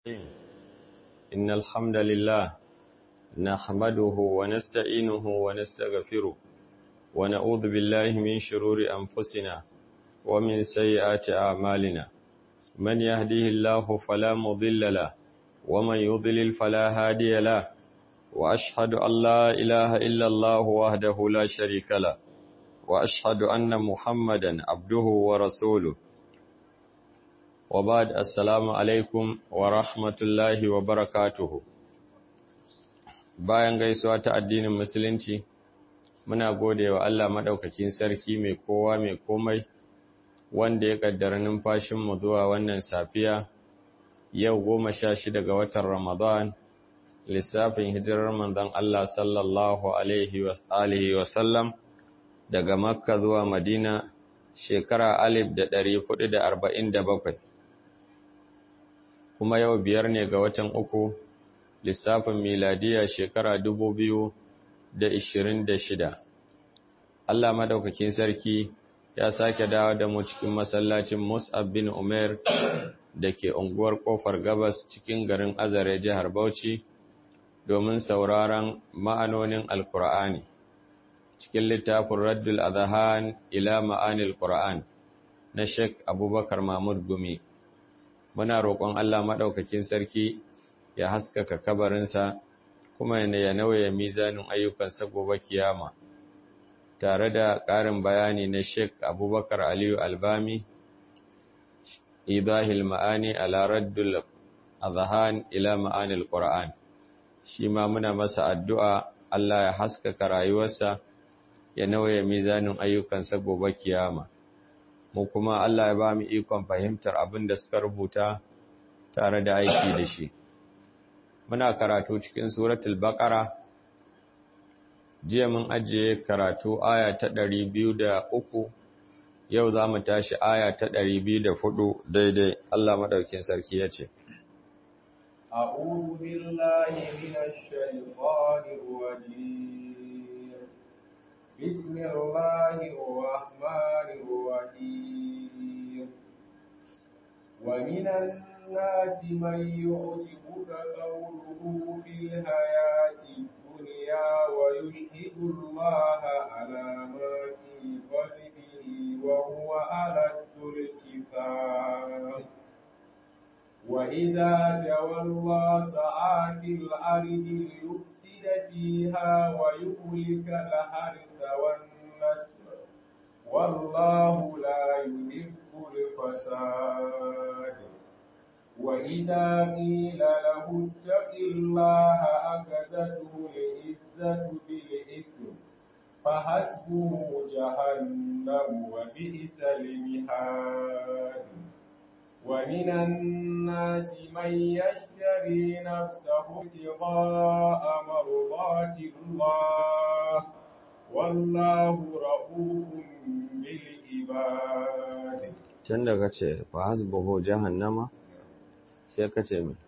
إن الحمد لله نحمده ونستعينه ونستغفره ونعوذ بالله من شرور أنفسنا ومن سيئات أعمالنا من يهديه الله فلا مضل له ومن يضلل فلا هادي له وأشهد أن لا إله إلا الله وحده لا شريك له وأشهد أن محمدا عبده ورسوله وبعد السلام alaikum wa rahmatullahi wa barakatuhu bayan gaisuwa ta addinin musulunci muna gode wa Allah madaukakin sarki mai kowa mai komai wanda ya kaddara numfashinmu zuwa wannan safiya yau goma sha shida ga watan ramadan lissafin hijirar manzon Allah sallallahu alaihi wa alihi wa sallam daga makka zuwa madina shekara alif da ɗari hudu da arba'in da bakwai kuma yau biyar ne ga watan uku lissafin miladiya shekara dubu biyu da ishirin da shida. Allah madaukakin sarki ya sake dawo da mu cikin masallacin Mus'ab bin Umair da ke unguwar kofar gabas cikin garin Azare jihar Bauchi domin sauraron ma'anonin Alkur'ani cikin littafin Raddul Adhan ila ma'anil Qur'an na Sheikh Abubakar Mahmud Gumi. muna roƙon Allah maɗaukakin sarki ya haskaka kabarinsa kuma ya nauye mizanin ayyukansa gobe kiyama tare da ƙarin bayani na Sheikh Abubakar Aliyu Albami idahil ma'ani ala raddul azhan ila ma'anil Qur'an shi ma muna masa addu'a Allah ya haskaka rayuwarsa ya nauye mizanin ayyukansa gobe kiyama mu kuma Allah ya ba mu ikon fahimtar abin da suka rubuta tare da aiki da shi. Muna karatu cikin suratul Baqara jiya mun ajiye karatu aya ta ɗari biyu da uku, yau za mu tashi aya ta ɗari biyu da hudu daidai Allah maɗaukin sarki ya ce. أعوذ بالله من الشيطان الرجيم بسم الله الرحمن الرحيم ومن الناس من يعجبك قوله في الحياة الدنيا ويشهد الله على ما في قلبه وهو ألد الكتاب وإذا تولى سعى في الأرض ليفسد فيها ويهلك الحرث والنسل والله لا يحب الفساد وإذا قيل له اتق الله أخذته العزة بالإثم فحسبه جهنم وبئس المهاد ومن الناس من يشتري نفسه ابتغاء مرضات الله والله رؤوف بالعباد Can da ka ce, fa hasbuhu jahannama, sai ka ce mai.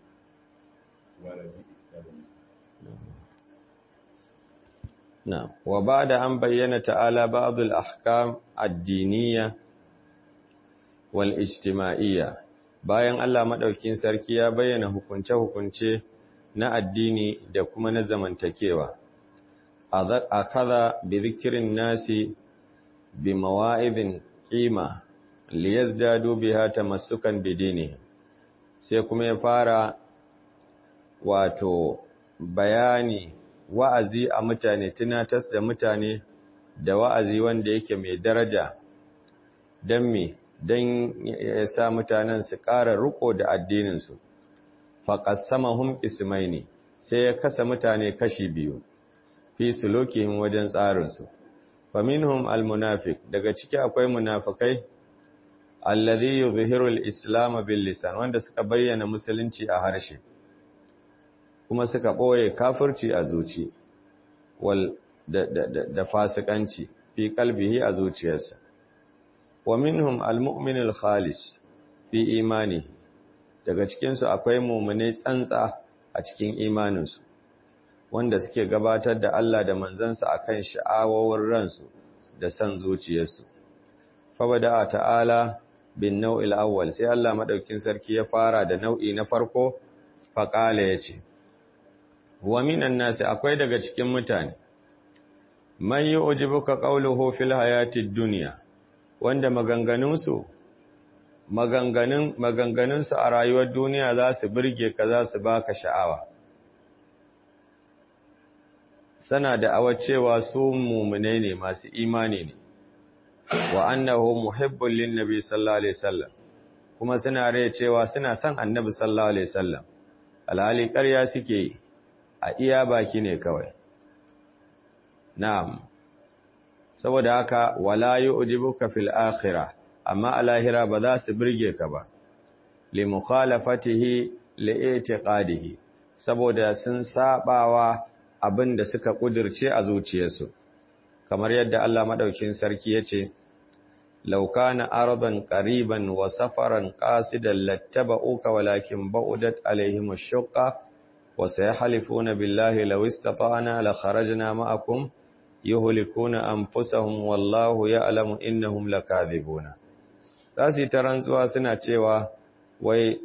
Na, wa ba da an bayyana ta'ala ba'adul ahkam addiniya wal ijtima'iyya bayan Allah maɗaukin sarki ya bayyana hukunce-hukunce na addini da kuma na zamantakewa. A kada bi zikirin nasi bi mawa'ibin ƙima liyazdadu biha tamassukan bidini sai kuma ya fara wato bayani wa'azi a mutane tunatas da mutane da wa'azi wanda yake mai daraja don me don ya sa mutanen su ƙara riko da addininsu faƙassamahum ismaini sai ya kasa mutane kashi biyu fi sulukihim wajen tsarinsu faminhum almunafiq daga ciki akwai munafikai alladhi yuzhiru al-islam bil lisan wanda suka bayyana musulunci a harshe kuma suka boye kafirci a zuci wal da, da, da, da fasikanci fi qalbihi a zuciyarsa wa minhum al-mu'min al-khalis fi imani daga cikin su akwai mu'mini tsantsa a cikin imaninsu wanda suke gabatar da Allah da manzansa akan sha'awowin ransu da san zuciyarsu fa bada ta'ala bin nau'il awwal sai Allah madaukin sarki ya fara da nau'i na farko faƙala ya ce wa minan nasi akwai daga cikin mutane man yi ujibuka ƙauluhu fil hayatid duniya wanda maganganunsu maganganun maganganunsu a rayuwar duniya za su birge ka za su baka sha'awa sana da awa cewa su mumune ne masu imani ne wa annahu muhibbul lin nabi sallallahu alaihi wasallam kuma suna rai cewa suna son annabi sallallahu alaihi wasallam alhali ƙarya suke yi a iya baki ne kawai na'am saboda haka wala yu'jibuka fil akhirah amma a lahira ba za su birge ka ba li mukhalafatihi li i'tiqadihi saboda sun sabawa abin da suka kudirce a zuciyarsu kamar yadda Allah madaukin sarki yace law kana aradan qariban wa safaran qasidan lattaba'uka walakin ba'udat alaihim ash-shaqqa wa sayahlifuna billahi law istata'na la kharajna ma'akum yuhlikuna anfusahum wallahu ya'lamu innahum lakadhibuna zasu ta rantsuwa suna cewa wai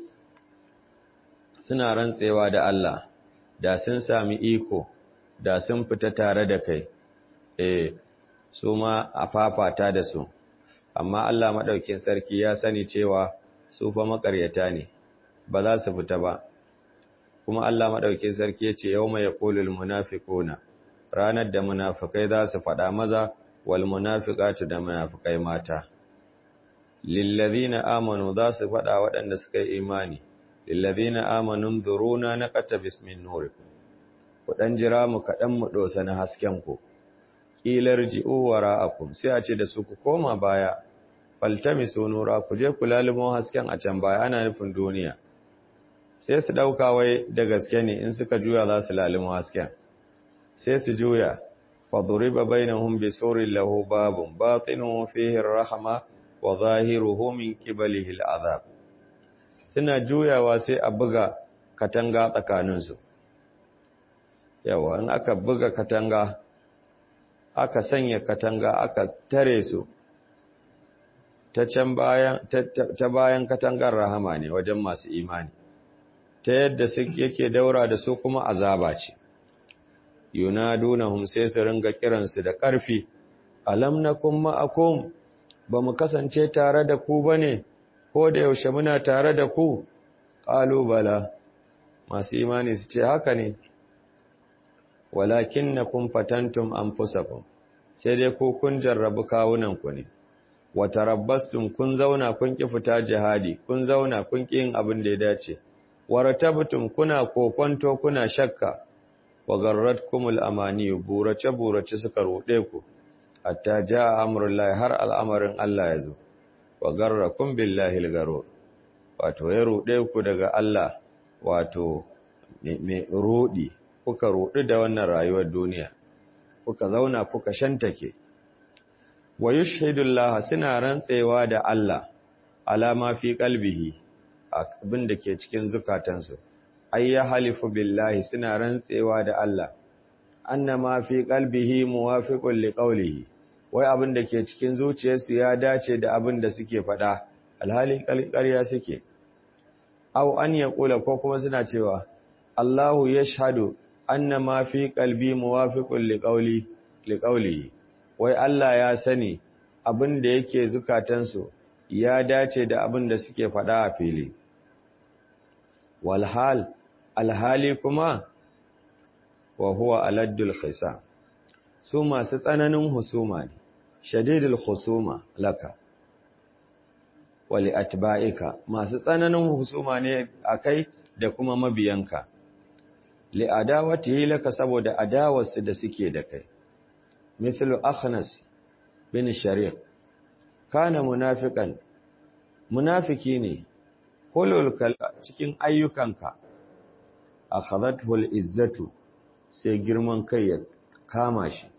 suna rantsewa da Allah da sun sami iko da sun fita tare da kai eh su ma a fafata da su amma Allah madaukin sarki ya sani cewa su fa makaryata ne ba za su fita ba kuma Allah madaukin sarki ya ce yawma yaqulul munafiquna ranar da munafikai za su faɗa maza wal munafiqatu da munafikai mata lillazina amanu za su faɗa waɗanda suka yi imani lillazina amanu dhuruna naqata bismin nurikum ku dan jira mu kaɗan mu dosa na hasken ku kilar ji'u wara'akum sai a ce da su ku koma baya faltamisu nura ku je ku lalimo hasken a can baya ana nufin duniya sai su dauka wai da gaske ne in suka juya za su lalimo hasken sai su juya faduriba bainahum bisurin lahu babun batinuhu fihi rahma wa zahiruhu min qibalihi al'azab suna juyawa sai a buga katanga tsakaninsu yawa in aka buga katanga aka sanya katanga aka tare su ta can bayan ta bayan katangar rahama ne wajen masu imani ta yadda yake daura da su kuma azaba ce yunadunahum sai su ringa kiransu da ƙarfi alam nakum ma'akum ba mu kasance tare da ku bane ko da yaushe muna tare da ku qalu bala masu imani su ce haka ne walakinnakum fatantum anfusakum sai dai ku kun jarrabu kawunan ku ne wa tarabbastum kun zauna kun ki fita jihadi kun zauna kun ki yin abin da ya dace waratabtum kuna kokonto kuna shakka wa garratkumul amani burace burace suka rode ku hatta jaa amrullahi har al'amarin Allah ya zo wa garrakum billahi al wato ya rode ku daga Allah wato me rodi kuka rodi da wannan rayuwar duniya kuka zauna kuka shantake wa yushhidullah suna rantsewa da Allah alama fi qalbihi abin da ke cikin zukatansu ay ya halifu billahi suna rantsewa da Allah annama fi qalbihi muwafiqun liqawlihi wai abin da ke cikin zuciyarsu ya dace da abin da suke faɗa alhali ƙarya suke aw an yaqula ko kuma suna cewa Allahu yashhadu annama fi qalbi muwafiqun liqawli liqawlihi wai Allah ya sani abin da yake zukatansu ya dace da abin da suke faɗa a fili walhal alhali kuma wa huwa aladdul khisa su masu tsananin husuma ne shadidul husuma laka wali atba'ika masu tsananin husuma ne akai da kuma mabiyanka li adawatihi laka saboda adawarsu da suke da kai mithlu akhnas bin shariq kana munafiqan munafiki ne hulul cikin ayyukanka akhadathu al-izzatu sai girman kai ya kama shi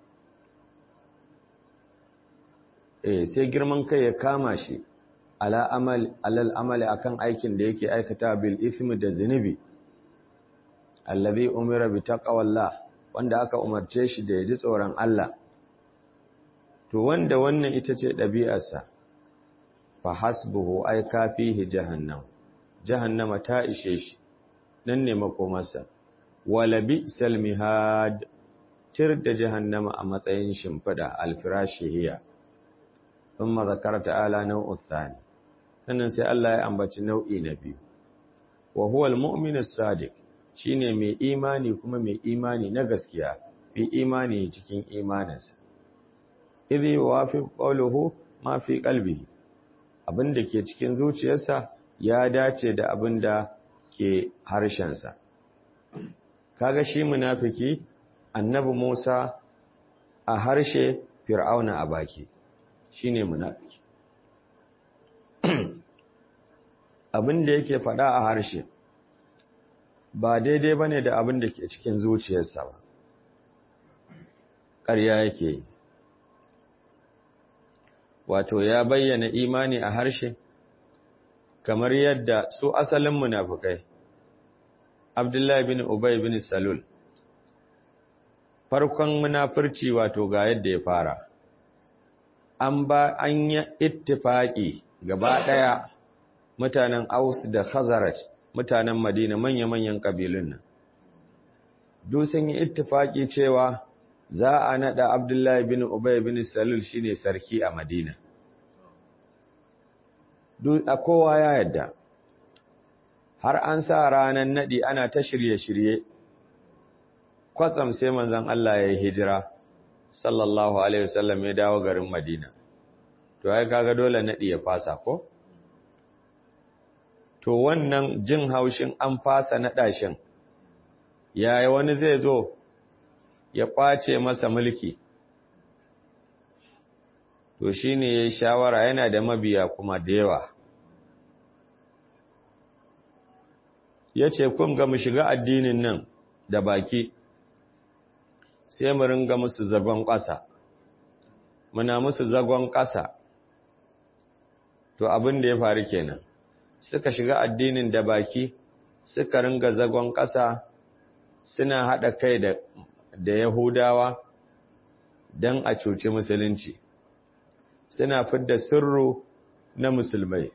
eh sai girman kai ya kama shi ala amal alal amali akan aikin da yake aikata bil ismi da zinubi allazi umira bi taqwallah wanda aka umarce shi da ya ji tsoron Allah to wanda wannan ita ce ɗabi'arsa fa hasbuhu ay kafihi jahannam jahannama ta ishe shi nan ne makomarsa wala bi salmihad tir da jahannama a matsayin shimfida alfirashi hiya thumma zakara ta'ala nau'u thani sannan sai Allah ya ambaci nau'i na biyu wa huwa almu'minu sadiq shine mai imani kuma mai imani na gaskiya fi imani cikin imaninsa idhi wafi qawluhu ma fi qalbihi abinda ke cikin zuciyarsa ya dace da abinda ke harshensa kaga shi munafiki annabi Musa a harshe fir'auna a baki shine munafiki abinda yake faɗa a harshe ba daidai bane da abinda ke cikin zuciyarsa ba ƙarya yake yi wato ya bayyana imani a harshe kamar yadda su asalin munafukai Abdullahi bin Ubay bin Salul farkon munafurci wato ga yadda ya fara an ba an yi ittifaki gaba daya mutanen Aus da Khazraj mutanen Madina manya-manyan kabilun nan duk sun yi ittifaki cewa za a nada Abdullahi bin Ubay bin Salul shine sarki a Madina. Duk a kowa ya yadda. Har an sa ranar nadi ana ta shirye-shirye. Kwatsam sai manzon Allah ya yi hijira sallallahu alaihi wasallam ya dawo garin Madina. To ai kaga dole nadi ya fasa ko? To wannan jin haushin an fasa nada shin. Yaya wani zai zo ya ƙwace masa mulki to shi ne ya yi shawara yana da mabiya kuma da yawa ya ce kun ga mu shiga addinin nan da baki sai mu ringa musu zagon ƙasa muna musu zagon ƙasa to abin da ya faru kenan suka shiga addinin da baki suka ringa zagon ƙasa suna haɗa kai da da Yahudawa don a cuci musulunci suna fidda sirru na musulmai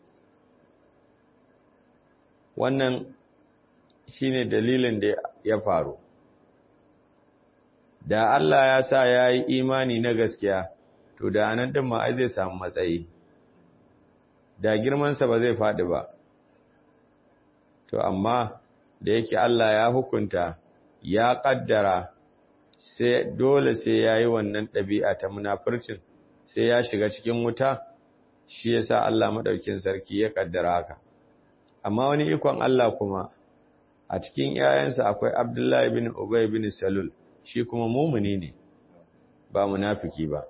wannan shine dalilin da ya faru da Allah ya sa ya yi imani na gaskiya to da anan din ma ai zai samu matsayi da girmansa ba zai faɗi ba to amma da yake Allah ya hukunta ya ƙaddara sai dole sai ya yi wannan ɗabi'a ta munafurcin sai ya shiga cikin wuta shi ya sa Allah maɗaukin sarki ya ƙaddara haka amma wani ikon Allah kuma a cikin ‘ya'yansa akwai Abdullahi bin Ubay bin Salul shi kuma mumuni ne ba munafiki ba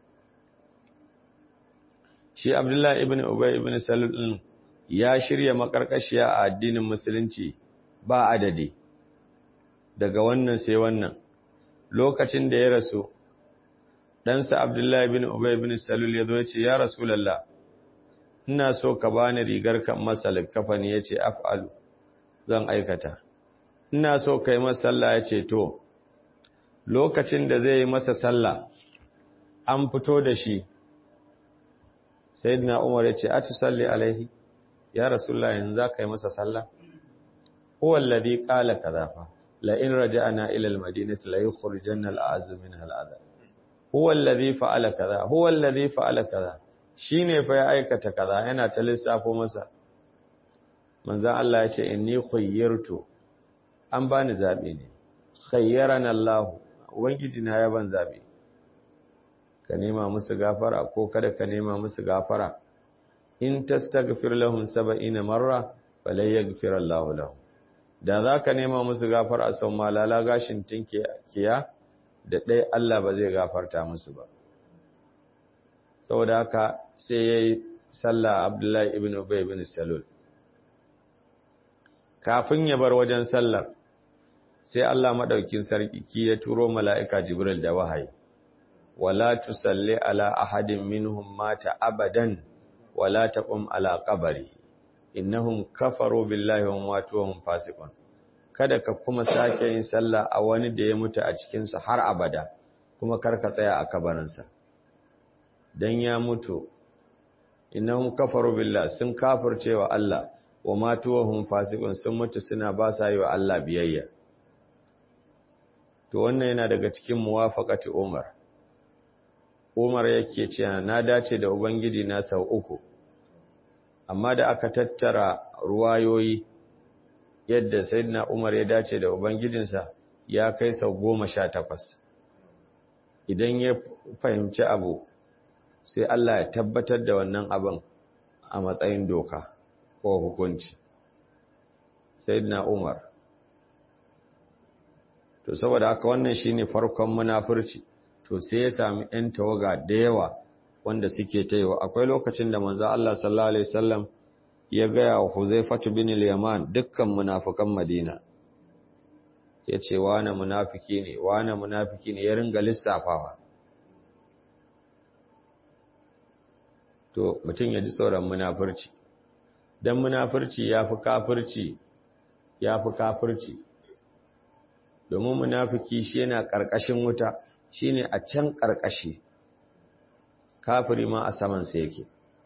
shi Abdullahi ibn Ubay ibn Salul ɗin ya shirya makarkashiya a addinin musulunci ba adadi daga wannan sai wannan lokacin da ya rasu ɗansa Abdullahi bin Ubay bin Salul ya zo ya ce, Ya Rasulallah, ina so ka bani rigar kan masa likafani ya ce, Af'alu, zan aikata. Ina so ka yi masa sallah ya ce, To, lokacin da zai yi masa sallah, an fito da shi, Sayyidina Umar ya ce, A tu salli alaihi, ya Rasulallah yanzu za ka yi masa sallah? Huwallazi ƙala ka zafa. لئن رجعنا إلى المدينة ليخرجن الأعز منها الأذى هو الذي فعل كذا هو الذي فعل كذا shine fa ya aikata kaza yana ta lissafo masa manzon Allah ya ce inni khayyartu an bani zabi ne khayyarana Allah ubangiji na ya ban zabi ka nema musu gafara ko kada ka nema musu gafara in tastaghfir lahum 70 marra falay yaghfir Allah lahum da za ka nema musu gafar a sau malala gashin tinkiya da ɗaya Allah ba zai gafarta musu ba saboda haka sai ya yi sallah abdullahi ibn ubay ibn salul kafin ya bar wajen sallar sai Allah maɗaukin sarki ya turo mala'ika jibril da wahayi wala tusalli ala ahadin minhum mata abadan wala taqum ala qabri innahum kafaru billahi wa matu wa hum fasiqun kada ka kuma sake yin sallah a wani da ya mutu a cikin su har abada kuma kar ka tsaya a kabarinsa dan ya mutu innahum kafaru billahi sun kafircewa Allah wa matuwahum fasiqun sun mutu suna ba sa yi wa Allah biyayya to wannan yana daga cikin muwafaqati Umar Umar yake cewa na dace da ubangiji na sau uku amma da aka tattara ruwayoyi yadda sayyidina Umar ya dace da ubangijinsa ya kai sau goma sha takwas idan ya fahimci abu sai Allah ya tabbatar da wannan abin a matsayin doka ko hukunci sayyidina Umar to saboda haka wannan shine farkon munafurci to sai ya sami ɗan tawaga da yawa wanda suke taiwa akwai lokacin da manzo Allah sallallahu alaihi wasallam ya gaya wa Huzaifatu bin al-Yaman dukkan munafikan Madina yace wane munafiki ne wane munafiki ne ya ringa lissafawa to mutum ya ji tsoron munafurci dan munafurci yafi kafirci yafi kafirci domin munafiki shi yana ƙarƙashin wuta shine a can ƙarƙashi kafiri ma a saman sa yake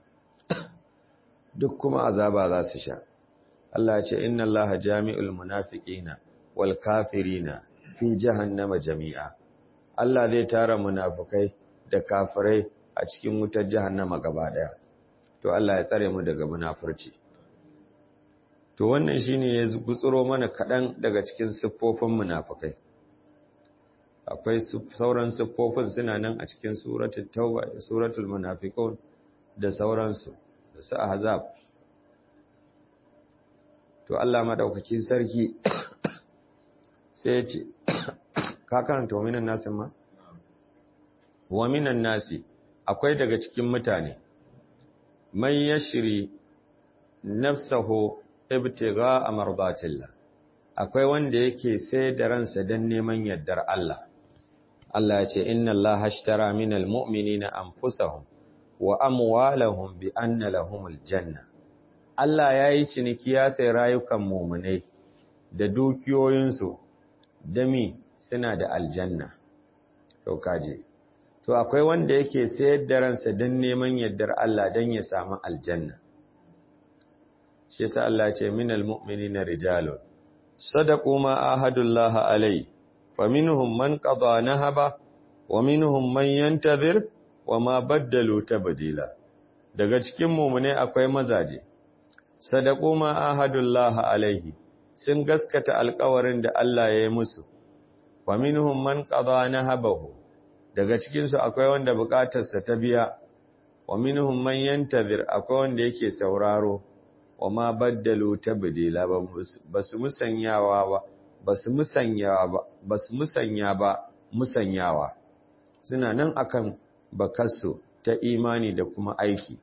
duk kuma azaba za su sha Allah ya ce inna Allaha jami'ul munafiqina wal kafirina fi jahannama jami'a Allah zai tara munafikai da kafirai a cikin wutar jahannama gaba daya to Allah ya tsare mu daga munafurci to wannan shine ya gutsuro mana kadan daga cikin siffofin munafikai akwai sauran siffofin suna nan a cikin suratul tauba da suratul munafiqun da sauransu da su ahzab to Allah madaukakin sarki sai ya ce ka karanta wa minan nasi ma wa minan nasi akwai daga cikin mutane man yashri nafsahu ibtigha mardatillah akwai wanda yake sai da ransa dan neman yardar Allah Allah ya ce inna Allah ashtara minal mu'minina anfusahum wa amwalahum bi anna lahumul janna Allah ya yi ciniki ya sai rayukan mu'minai da dukiyoyinsu dami suna da aljanna to kaje to akwai wanda yake sayar da ransa dan neman yardar Allah dan ya samu aljanna shi yasa Allah ya ce minal mu'minina rijalun sadaqu ma ahadullahi alai faminhum man qada nahaba wa minhum man yantazir wa ma baddalu tabdila daga cikin mu'mine akwai mazaje sadaqu ma ahadullahi alaihi sun gaskata alƙawarin da Allah ya yi musu faminhum man qada nahabahu daga cikin su akwai wanda bukatarsa ta biya wa minhum man yantazir akwai wanda yake sauraro wa ma baddalu tabdila ba su musanyawa ba ba su musanyawa ba ba su musanya ba musanyawa suna nan akan bakarsu ta imani da kuma aiki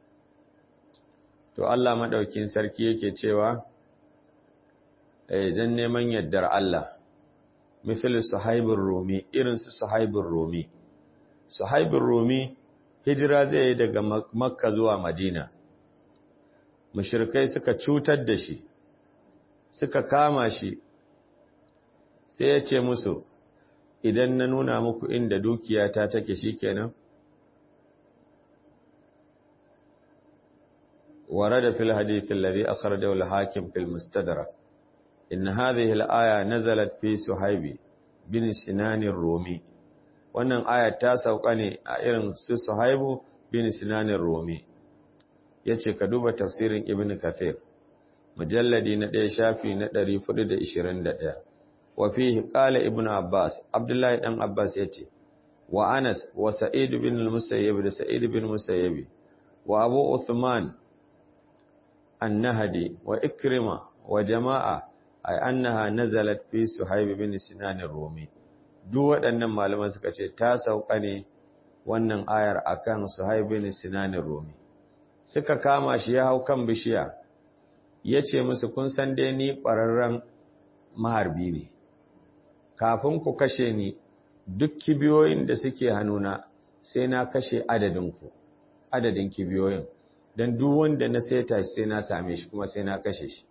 to Allah madaukin sarki yake cewa eh dan neman yaddar Allah misal suhaibur rumi irin su suhaibur rumi suhaibur rumi hijira zai yi daga makka zuwa madina mushrikai suka cutar da shi suka kama shi sai ya ce musu idan na nuna muku inda dukiyata take shikenan ورد في الحديث الذي أخرجه الحاكم في المستدرك إن هذه الآية نزلت في سهيب بن سنان الرومي wannan aya ta sauka ne a irin su Suhaibu bin Sinan Rumi yace ka duba tafsirin Ibn Kathir mujalladi na 1 shafi na 421 wa fihi qala Ibn Abbas Abdullahi dan Abbas yace wa Anas wa Sa'id bin al-Musayyib da Sa'id bin Musayyib wa Abu Uthman النهدي وإكرمة وجماعة أي أنها نزلت في سحيب بن سنان الرومي duk waɗannan malaman suka ce ta sauka ne wannan ayar akan Suhaib bin Sinan Rumi suka kama shi ya hau kan bishiya yace musu kun san dai ni ƙwararren maharbi ne kafin ku kashe ni duk kibiyoyin da suke hannuna sai na kashe adadin ku adadin kibiyoyin don duk wanda na saita shi sai na same shi kuma sai na kashe shi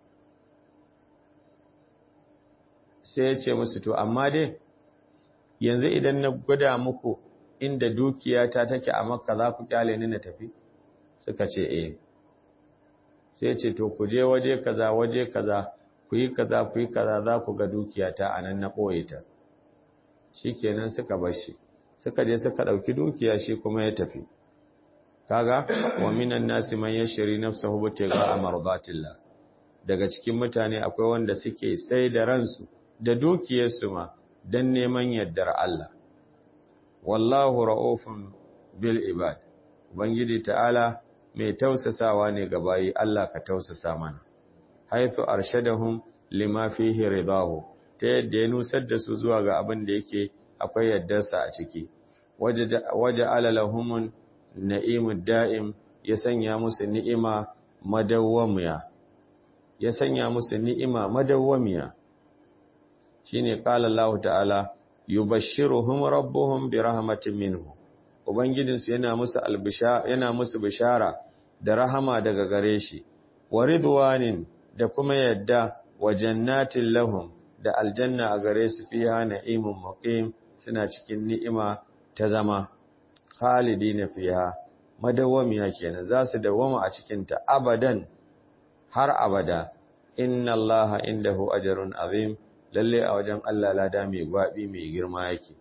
sai ya ce musu to amma dai yanzu idan na gwada muku inda dukiyata take a makka za ku kyale ni na tafi suka ce eh sai ce to ku je waje kaza waje kaza ku yi kaza ku yi kaza za ku ga dukiyata a nan na ɓoye ta shi kenan suka bar shi suka je suka ɗauki dukiya shi kuma ya tafi kaga wa minan nasi man yashri nafsahu bitiga mardatillah daga cikin mutane akwai wanda suke sai da ransu da dukiyarsu ma dan neman yardar Allah wallahu ra'ufun bil ibad ubangiji ta'ala mai tausasawa ne ga bayi Allah ka tausasa mana haythu arshadahum lima fihi ridahu ta yadda ya nusar da su zuwa ga abin da yake akwai yardarsa a ciki waje alalahumun na'imud da'im ya sanya musu ni'ima madawwamiya ya sanya musu ni'ima madawwamiya shine qala Allah ta'ala yubashshiruhum rabbuhum bi rahmatin minhu ubangijinsu yana musu albisha yana musu bishara da rahama daga gare shi wa ridwanin da kuma yadda wa jannatin lahum da aljanna a gare su fiha na'imun muqim suna cikin ni'ima ta zama khalidina fiha madawwamiya kenan za su dawwama a cikin ta abadan har abada inna allaha indahu ajrun azim lalle a wajen Allah lada mai gwabi mai girma yake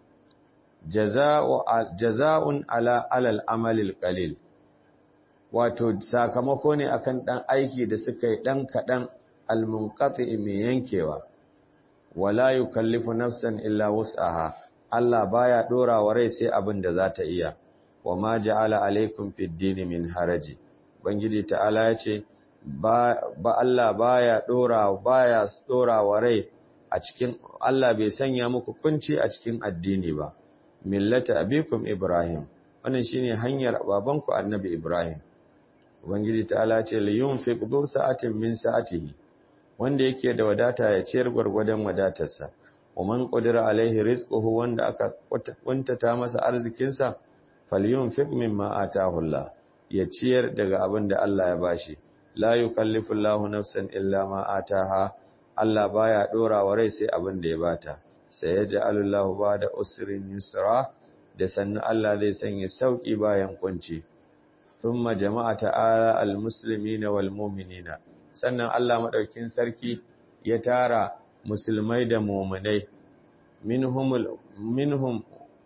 jaza'un ala alal amalil qalil wato sakamako ne akan dan aiki da suka yi dan kadan almunqati mai yankewa wala yukallifu nafsan illa wus'aha Allah baya dora wa rai sai abin da za ta iya wama ja'ala alaikum fid din min haraji bangiji ta'ala yace ba ba Allah baya dora baya dora wa rai a cikin Allah bai sanya muku kunci a cikin addini ba millata abikum ibrahim wannan shine hanyar babanku annabi ibrahim ubangiji ta'ala ce li yunfiq du sa'atin min sa'atihi wanda yake da wadata ya ciyar gwargwadon wadatarsa ومن قدر عليه رزقه wanda aka kuntata masa arzikinsa falyunfiq mimma ataahu Allah ya ciyar daga abin da Allah ya bashi la yukallifu Allahu nafsan illa ma ataaha Allah baya dora wa rai sai abin da ya bata sai yaj'alu Allahu ba'da usrin yusra da sannan Allah zai sanya sauki bayan kunci thumma jama'a ta'ala almuslimina walmu'minina sannan Allah madaukin sarki ya tara musulmai da muminai minhum minhum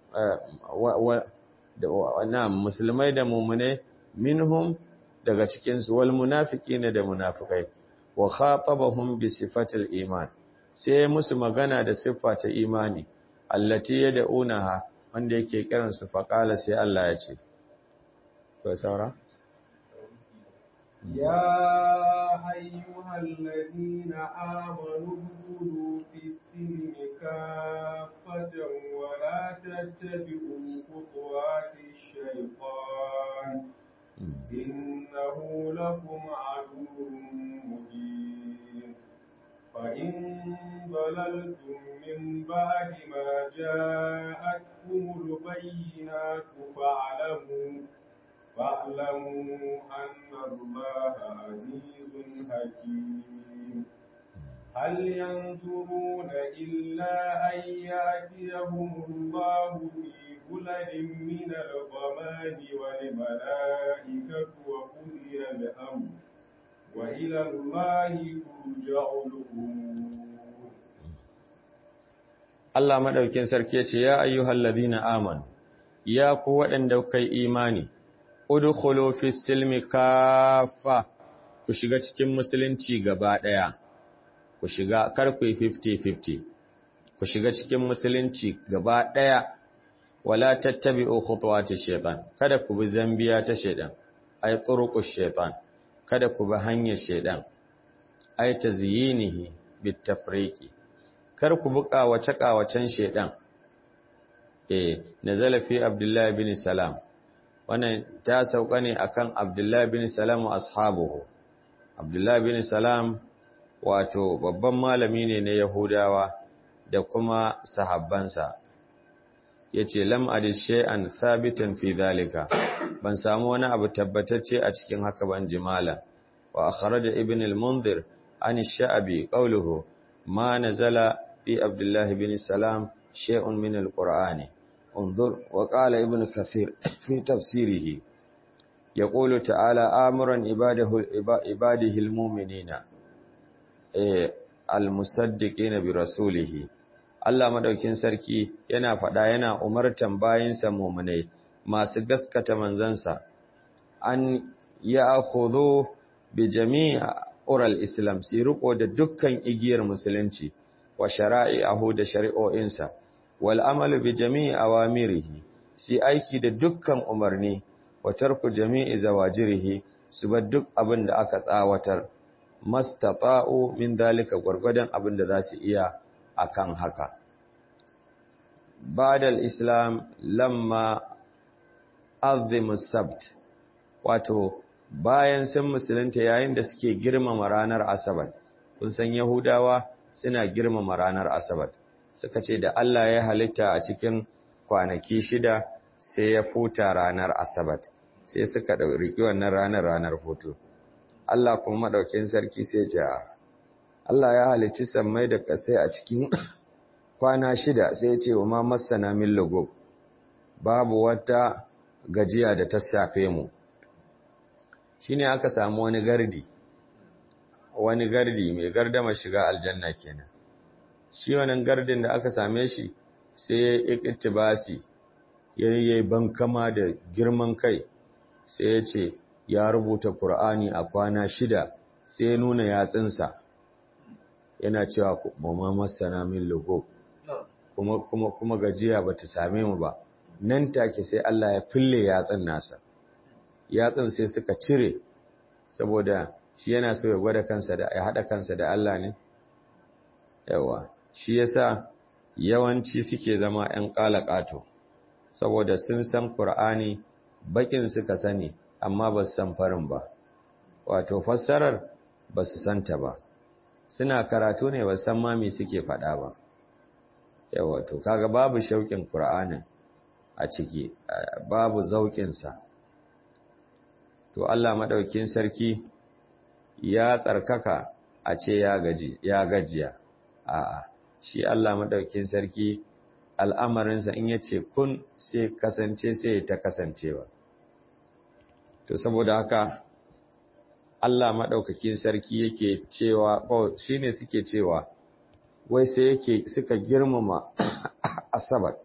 na musulmai da muminai minhum daga cikin su wal munafiqina da munafikai wa khatabahum bi sifatil iman sai musu magana da siffa ta imani allati yad'unaha wanda yake kiran su faqala sai Allah ya ce to saura يا أيها الذين آمنوا ادخلوا في السلم كافة ولا تتبعوا خطوات الشيطان إنه لكم عدو مبين فإن ضللتم من بعد ما جاءتكم البينات فاعلموا فاعلموا أن الله عزيز حكيم هل ينظرون إلا أن يأتيهم الله في ظلل من الغمام والملائكة وقضي الأمر وإلى الله ترجع الأمور Allah madaukin sarki yace ya ayyuhal ladina amanu ya ku waɗanda kai imani udkhulu fi silmi kafa ku shiga cikin musulunci gaba daya ku shiga kar ku 50-50 ku shiga cikin musulunci gaba daya wala tattabi'u khutuwati shaytan kada ku bi zambiya ta shaytan ay turuqu shaytan kada ku bi hanyar shaytan ay tazyinihi bitafriqi kar ku bi kawace kawacen shaytan eh nazala fi abdullahi bin salam wannan ta sauka ne akan Abdullah bin Salam wa ashabuhu Abdullah bin Salam wato babban malami ne na Yahudawa da kuma sahabbansa yace lam adis shay'an thabitan fi dhalika ban samu wani abu tabbatacce a cikin haka ban jimala wa akhraja ibn al-munzir an ash-sha'bi qawluhu ma nazala fi Abdullah bin Salam shay'un min al-qur'ani انظر وقال ابن كثير في تفسيره yaqulu ta'ala amuran ibadahu ibadihi almu'minina eh almusaddiqina bi rasulihi Allah madaukin sarki yana faɗa yana umartan bayinsa mu'minai masu gaskata manzansa an ya'khudhu bi jami'i ural islam su riko da dukkan igiyar musulunci wa shara'i'ahu da shari'o'insa wal amalu bi jami'i awamirihi su aiki da dukkan umarni wa tarku jami'i zawajirihi su bar duk abin da aka tsawatar mastata'u min dalika gwargwadon abin da za su iya akan haka ba'da islam lamma azimu sabt wato bayan sun musulunta yayin da suke girmama ranar asabar kun san yahudawa suna girmama ranar asabar suka ce da Allah ya halitta a cikin kwanaki shida sai ya futa ranar asabar sai suka riƙi wannan ranar ranar hutu Allah kuma madaukin sarki sai ja Allah ya halicci sammai da ƙasai a cikin kwana shida sai ya ce wa ma masana min lugo babu wata gajiya da ta shafe mu shine aka samu wani gardi wani gardi mai gardama shiga aljanna kenan shi wannan gardin da aka same shi sai ya iktibasi yayi bankama da girman kai sai ya ce ya rubuta Qur'ani a kwana shida sai ya nuna yatsinsa yana cewa mamma masana min lugo kuma kuma kuma gajiya bata same mu ba nan take sai Allah ya fille yatsin nasa yatsin sai suka cire saboda shi yana so ya gwada kansa da ya hada kansa da Allah ne yawa shi yasa yawanci suke zama ƴan qalaqato saboda sun san Qur'ani bakin suka sani amma ba su san farin ba wato fassarar ba su santa ba suna karatu ne ba san ma me suke faɗa ba yawa to kaga babu shauƙin Qur'anin a ciki babu zauƙin sa to Allah madaukin sarki ya tsarkaka a ce ya gaji ya gajiya a'a shi Allah madaukin sarki al'amarinsa in yace kun sai kasance sai ta kasancewa to saboda haka Allah madaukakin sarki yake cewa ko shine suke cewa wai sai yake suka girmama asabar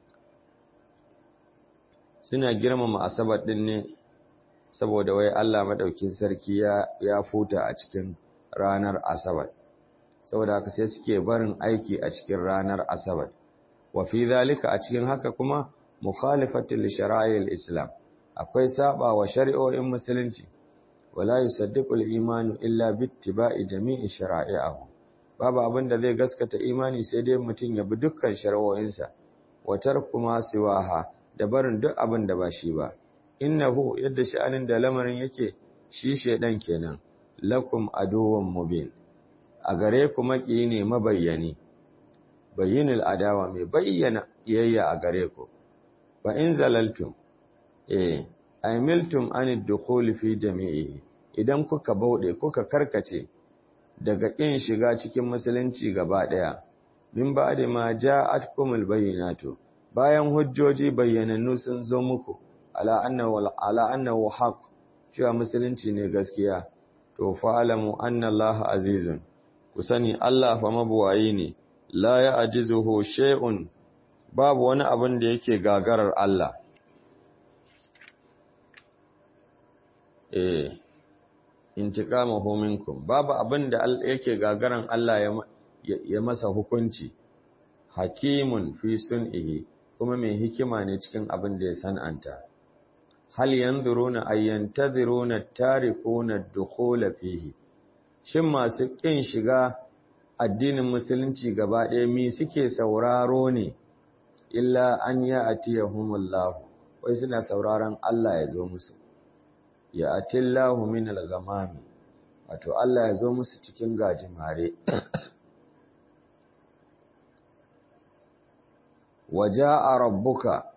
suna girmama asabar din ne saboda wai Allah madaukin sarki ya ya futa a cikin ranar asabar saboda haka sai suke barin aiki a cikin ranar asabar wa fi zalika a cikin haka kuma mukhalifatul li shara'il islam akwai saba wa shari'o'in musulunci wala yusaddiqul imanu illa bittiba'i jami'i shara'i'ahu babu abin da zai gaskata imani sai dai mutum ya bi dukkan shari'o'insa wa tarku ma siwaha da barin duk abin da ba shi ba innahu yadda sha'anin da lamarin yake shi shedan kenan lakum aduwwun mubin a gare ku maki ne mabayyani bayyinul adawa mai bayyana iyayya a gare ku fa in zalaltum eh aymiltum anid dukhul fi jami'i idan kuka baude kuka karkace daga kin shiga cikin musulunci gaba daya min ba'da ma ja'atkumul bayyinatu bayan hujjoji bayyanannu sun zo muku ala annahu ala annahu haqq cewa musulunci ne gaskiya to fa'alamu anna Allah azizun ku sani Allah fa mabuwayi ne la ya'jizuhu shay'un babu wani abin da yake gagarar Allah eh intiqamahu minkum babu abin da yake gagaran Allah ya masa hukunci hakimun fi sun'ihi kuma mai hikima ne cikin abin da ya san'anta hal yanzuruna ayyantaziruna tarikuna dukhula fihi shin masu kin shiga addinin musulunci gaba ɗaya mi suke sauraro ne illa an ya atiyahumullahu wai suna sauraron Allah ya zo musu ya atillahu min al-ghamami wato Allah ya zo musu cikin gajimare waja'a rabbuka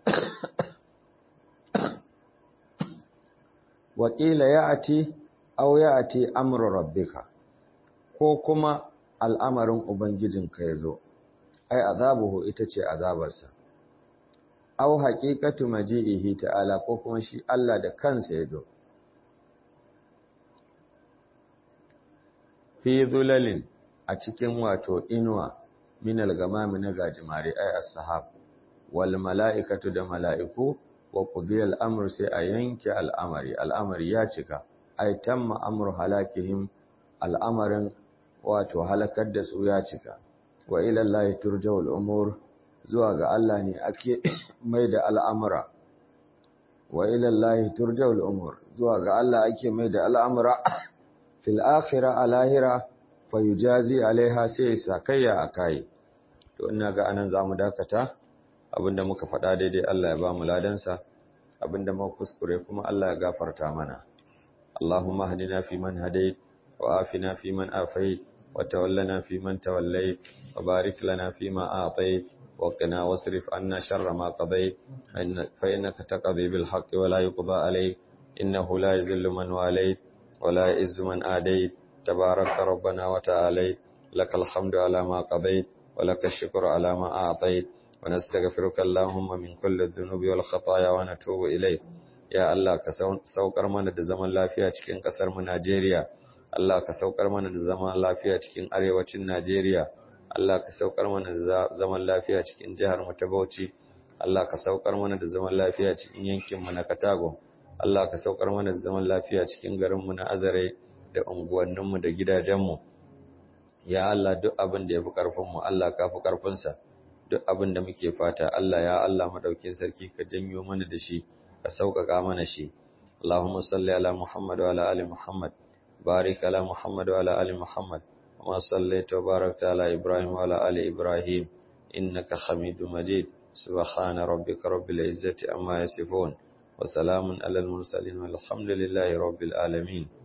waƙila ya ati au ya ati amru rabbika ko kuma al'amarin ubangijinka ya zo ai azabuhu ita ce azabarsa au haqiqatu maji'ihi ta'ala ko kuma shi Allah da kansa ya zo fi zulalin a cikin wato inuwa minal gamami na gajimare ay as-sahab wal mala'ikatu da mala'iku wa qudiya al-amru sai a yanke al'amari al'amari ya cika ay tamma amru halakihim al'amarin wato halakar da su ya cika wa ila Allah turja'ul umur zuwa ga Allah ne ake mai da al'amura wa ila Allah turja'ul umur zuwa ga Allah ake mai da al'amura fil akhira a lahira fayujazi alaiha sai sakayya a kai to ina ga anan zamu dakata abinda muka faɗa daidai Allah ya ba mu ladansa abinda muka kuskure kuma Allah ya gafarta mana Allahumma hadina fi man hadait wa afina fi man afait wa tawallana fi man tawallait wa barik lana fi ma atait wa qina wasrif anna sharra ma qadait fa innaka taqdi bil haqqi wa la yuqda alayk innahu la yuzillu man walayt ولا يعز من آديت تبارك ربنا وتعاليت لك الحمد على ما قضيت ولك الشكر على ما أعطيت ونستغفرك اللهم من كل الذنوب والخطايا ونتوب إليك يا الله كسوكر من da zaman lafiya cikin kasar mu Najeriya Allah ka saukar mana da zaman lafiya cikin arewacin Najeriya Allah ka saukar mana da zaman lafiya cikin jihar mu ta Bauchi Allah ka saukar mana da zaman lafiya cikin yankin mu na Katago Allah ka saukar mana da zaman lafiya cikin garinmu na Azare da unguwanninmu da gidajenmu. Ya Allah duk abin da ya fi ƙarfinmu, Allah ka fi ƙarfinsa. Duk abin da muke fata, Allah ya Allah maɗaukin sarki ka janyo mana da shi, ka sauƙaƙa mana shi. Allahumma salli ala Muhammad wa ala ali Muhammad, barik ala Muhammad wa ala ali Muhammad, kama sallaita wa barakta ala Ibrahim wa ala ali Ibrahim, innaka Hamidu Majid. سبحان ربك رب العزة أما يصفون وسلام على المرسلين والحمد لله رب العالمين